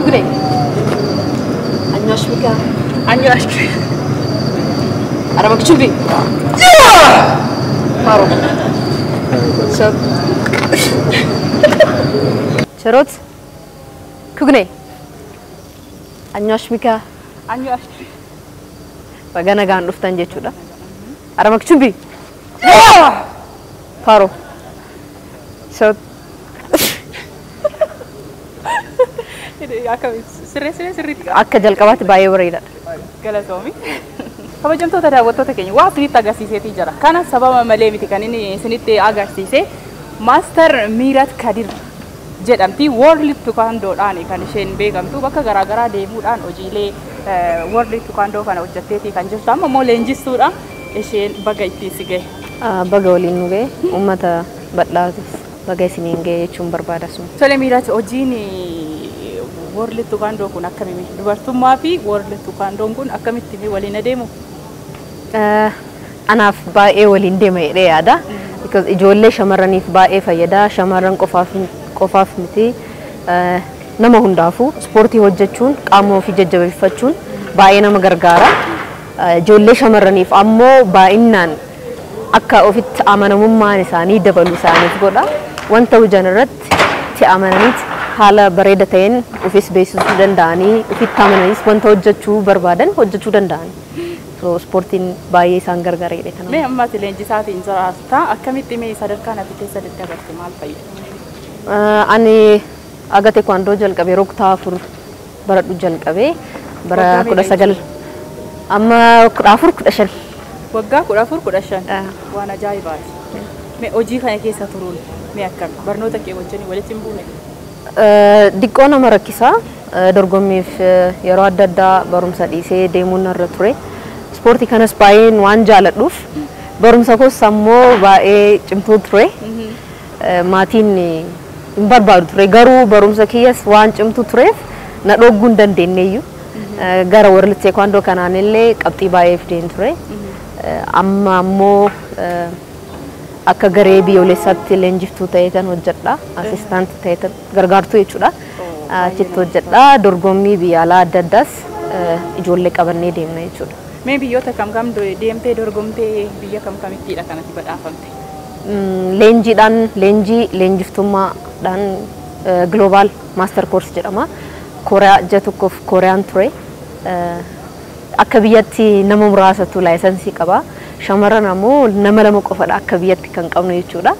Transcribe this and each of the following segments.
ክግኔ አኛሽ ሚካ አኛሽ አረበክ ቹቢ ፓሮ ሰብ ቸሮት ክግኔ አኛሽ ሚካ አኛሽ baga nagaan dhuftan jechuudha. Aramak chumbi. Paro. So sirree sirree sirriitti akka jalqabaatti baay'ee bareedaadha. galatoomi. Kabajamtoota daawwattoota keenya waa isinitti agarsiiseetii jira. Kana sababa malee miti kan inni isinitti agarsiise Maaster Miirat Kadir jedhamti World Tukaandoodhaan kan isheen beekamtu bakka garaagaraa deemuudhaan hojiilee World Tukaandoo kana hojjetteetii kan jirtu amma immoo leenjistuudha isheen baga ittiin si gahe. Baga waliin nu ga'e uummata bal'aatiif baga isiniin ga'e jechuun barbaada sun. Tole Miirat hojiin World Tukaandoo kun akkamii dubartummaa fi World Tukaandoon kun akkamitti waliin adeemu? Anaaf baay'ee waliin deema jedhee yaada. Because ijoollee shamarraniif baay'ee fayyada. Shamarran qofaaf qofaaf miti. Nama hundaafuu ispoortii hojjechuun qaama ofii jajjabeeffachuun baay'ee nama gargaara. Ijoollee shamarraniif ammoo baay'inaan akka ofitti amanamummaan isaanii dabalu isaaniif godha. Wanta hojjan irratti itti amananiiti haala bareeda ta'een ofis beeksisuu danda'anii ofitti amananis wanta hojjechuu barbaadan hojjechuu danda'ani. So ispoortiin baay'ee isaan gargaara jedhee kana. Mee ammaati leenjisaatiin jiraata akkamitti mee sadarkaa nafi keessa daddabarte maal fayyada? Ani aga teekwaandoo jalqabee yeroo kutaa afur baradhu jalqabee bara Waggaa kudha meeqa sagal amma kudha afur kudha shan. Waggaa kudha afur kudha shan Ah. waan ajaa'ibaati. Mee hojii kana keessa turuun mee akkami barnoota kee wajjin walitti hin buune? Diqqoo nama rakkisaa dorgommiif yeroo adda addaa barumsa dhiisee deemuun narra ture. Ispoortii kanas baay'een waan jaaladhuuf barumsa koos ammoo baay'ee cimtuu ture. Maatiin hin barbaadu ture garuu barumsa kiyyas waan cimtuu tureef na dhogguu hin dandeenyeeyyu. Gara warra teekwaandoo kanaan illee qabxii baay'ee fideen ture. Amma ammoo akka garee biyyoolessaatti leenjiftuu ta'eetan hojjedha. Asistaantii ta'eetan gargaartuu jechuudha. Achitti hojjedha. Dorgommii biyya alaa adda addaas ijoollee qabannee deemna jechuudha. Mee biyyoota kam kam do- deemtee dorgomtee biyya kam kamittiidha kanatti badhaafamte? Mm, Leenjiidhaan leenjii leenjiftummaadhaan global master course jedhama. Kooriyaa ji'a tokkoof Kooriyaan ture. Akka biyyatti nama muraasatu laayisansii qaba. Shamarran ammoo nama lama qofadha akka biyyatti kan qabnu jechuudha.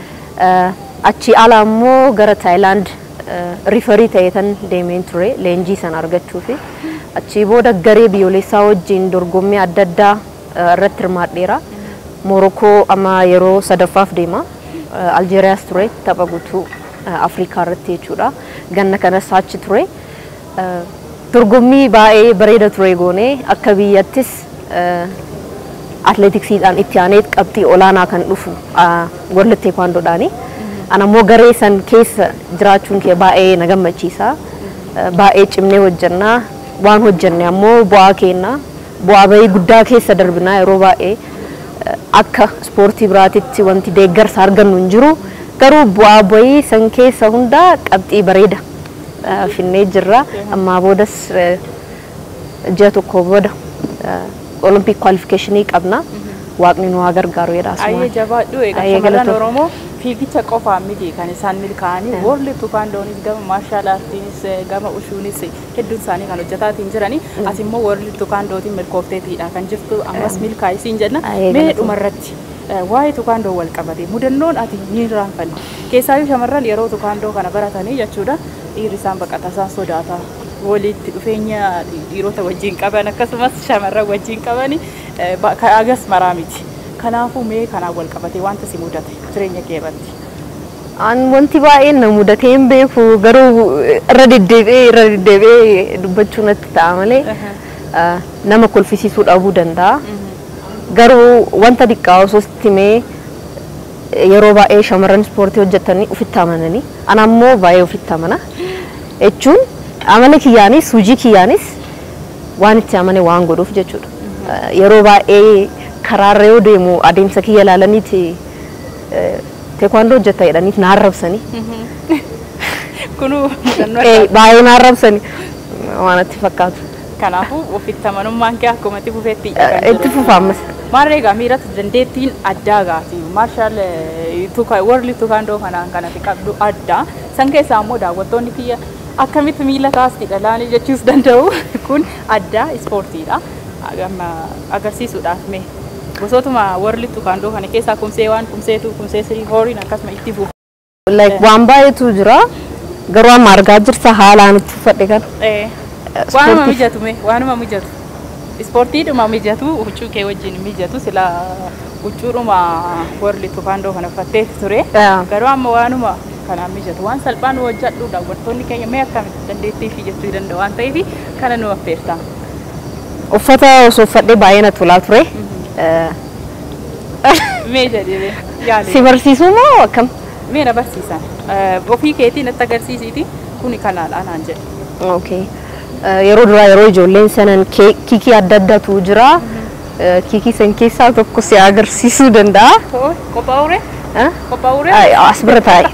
Achi ala ammoo gara Taayilaand rifarii ta'eetan deemeen ture leenjii sana argachuufi. Achi booda garee biyyoolessaa wajjin dorgommii adda addaa irratti hirmaadheera. Morokoo amma yeroo sadaffaaf deema. Aljeeriyaas ture tapha guutuu Afrikaa irratti jechuudha. Ganna kanas achi ture. Dorgommii baay'ee bareeda ture goone akka biyyattis atleetiksiidhaan itti aanee qabxii olaanaa kan dhufu warra teekwaandoodhaani. Ana ammoo garee san keessa jiraachuun kee baay'ee na gammachiisa. Baay'ee cimnee hojjannaa waan hojjenne ammoo bu'aa kenna. Bu'aa bahii guddaa keessa darbinaa yeroo baay'ee akka ispoortii biraatitti wanti deeggarsa argannu hin jiru. Garuu bu'aa bahii san keessa hundaa qabxii bareeda finnee jirra. Ammaa boodas ji'a tokko booda olompik kwaalifikeeshinii qabna. Waaqni nu haa gargaaru jedha Ayyee asumaan. jabaadhu egaa Ayyee shamarran galatoom. Oromoo fiigicha qofaan miti kan isaan milkaa'anii warri tukaandoonis gama maashaal aartiinis gama ushuunis hedduun isaanii kan hojjetaatiin jiranii ati immoo warri tukaandootiin milkoofteetiidha kan jirtu ammas milkaa'isiin jenna Ayyee mee galatoom. dhumarratti waa'ee tukaandoo wal qabate mudannoon ati ni raanfanne keessaayyuu shamarran yeroo tukaandoo kana baratanii jechuudha dhiirri isaan baqata isaan sodaata walitti dhufeenya dhiirota wajjin qaban akkasumas shamarran wajjin qabani agas maraa miti. Kanaafuu mee kanaan wal qabate wanta si mudate jireenya kee irratti. An wanti baay'een na mudatee hin beeku garuu irra deddeebi'ee irra deddeebi'ee dubbachuu natti ta'a malee ah, nama kolfisiisuu dhabuu danda'a. Garuu wanta xiqqaa osoo sitti himee yeroo baay'ee shamarran ispoortii hojjetanii ofitti amananii ana ammoo baay'ee ofitti amana jechuun amala kiyyaanis hojii kiyyaanis waan itti amane waan godhuuf jechuudha. Ah, Yeroo baay'ee karaarra yoo deemu adeemsa kiyya ilaalaniiti teekwaandoo hojjetta jedhaniif na arrabsanii. Kunuu mudannoo Eh, addaa. Baay'ee na arrabsani waan itti fakkaatu. Kanaafuu ofitti amanummaan kee akkuma itti fufeetti Eh, Itti fufaamas. Maarree egaa miirata dandeettiin addaa gaati. Maarshaal warri tukaandoo kanaan kanatti qabdu addaa. San keessaa immoo daawwattoonni kiyya akkamitti miila kaasti dhalaanii jechuus danda'u. Kun addaa ispoortiidha. Amma agarsiisuudhaaf mee gosootuma warri tukaandoo kana keessaa kumsee waan kumseetu kumsee sirii horiin akkasuma itti fufu. Like waan baay'eetu jira. Garuu amma argaa jirta haalaan itti uffadhe kan. Eh, Waanuma Ispoortii- mijatu mee waanuma mijatu. Ispoortiidhuma mijatu huccuu kee wajjin mijatu sila huccuudhuma warri tukaandoo kana uffattee ture. Yeah. Garuu amma waanuma kanaan mijatu waan salphaan hojjedhu daawwattoonni keenya mee akkamitti dandeettii fi jechuu danda'a waan ta'eef kana nu affeerta. Uffata osoo uffadhee baay'ee na tolaa ture. Eh, Mee jedhee yaale. Si barsiisuu moo akkam? Mee na barsiisan. Eh, Ofii keetii natti agarsiisiiti kuni kanaadha naan jedhe. Okay. Eh, Yeroo duraa yeroo ijoolleen sanan kee- kiikii adda addaatu jira. Eh, Kiikii san keessaa tokko si agarsiisuu danda'a. Too qophaa'ure? Eh? Qophaa'ure? Ay, As bira taa'i.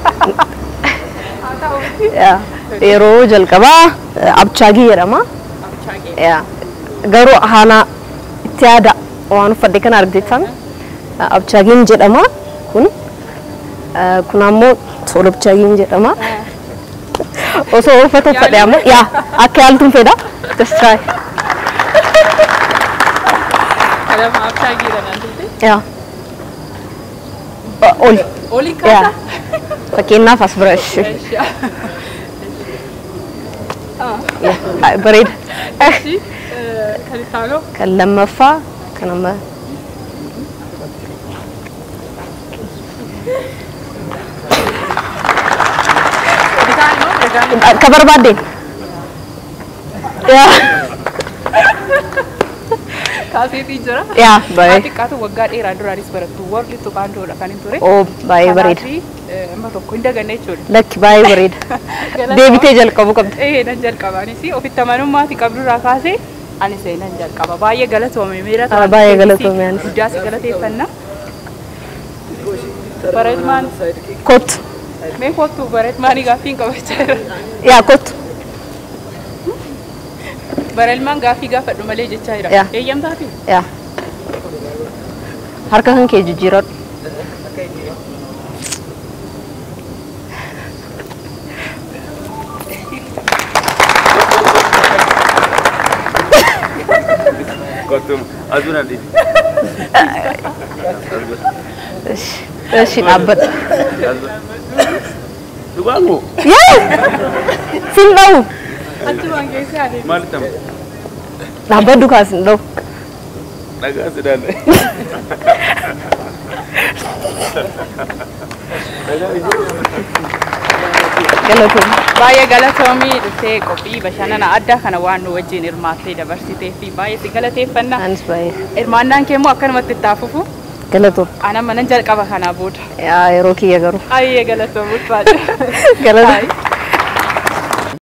Yeah. Yeroo jalqabaa eh, abchaagii jedhama. Yeah. Garuu haala itti yaada waan uffadhe kana argitan abchaagiin jedhama kun Eh, kun ammoo solobchaagiin jedhama. Osoo uffata uffadhe ammoo yaa akka yaaltuun fedha. Just try. Kadama abshaagiidha naan jedhe. Yaa. O- Oli. Olii Yaa. kaasa? Fakkeenyaaf as bira ishee. Yaa. Bareeda. Eshi, kan ittaanoo Kan lammaffaa kan amma bitaanoo egaan akka barbaaddeen. Yaa. kaaseetii jira. Yaa baay'ee. Xiqqaatu waggaa dheeraa duraanis barattu warri tuqaandoodha kan hin ture. Oo baay'ee bareeda. Kanaafi amma tokko hin daganne jechuudha. Lakki baay'ee bareeda. Deebitee jalqabu qabda. Ee nan jalqabaanis ofitti amanummaati qabdurraa kaasee anis nan jalqaba. Baay'ee galatoome miira Ah, baay'ee galatoome anis. Guddaa si galateeffanna. Bareedmaan Kottu. mee kottu bareedmaanii gaaffii hin qabachaa jira. Yaa kottu. Bareedmaan gaaffii gaafadhu malee jechaa jira. Yaa. Eeyyamtaafi? Yaa. Harka kan kee jijjiiradhu. Kottum aduun adii. Ishi. Ishi dhaabbadha. Dhugaan moo Yaa! Sin dha'u. Achumaan keessaa adeemu. maal ta'u? Dhaabbadhu kaas hin dha'u. Dhagaa sidaan. Galatoomne. Baay'ee galatoomii dhuftee qophii bashannana addaa kana waan nu wajjin hirmaattee dabarsitee fi baay'ee si galateeffanna. Anis baay'ee. Hirmaannaan kee immoo akkanumatti itti hafufu Galatoomne. anama nan jalqaba kanaa booda. Yaa yeroo kiyya garuu. Baay'ee galatoomuuf baay'ee. Galatoomne.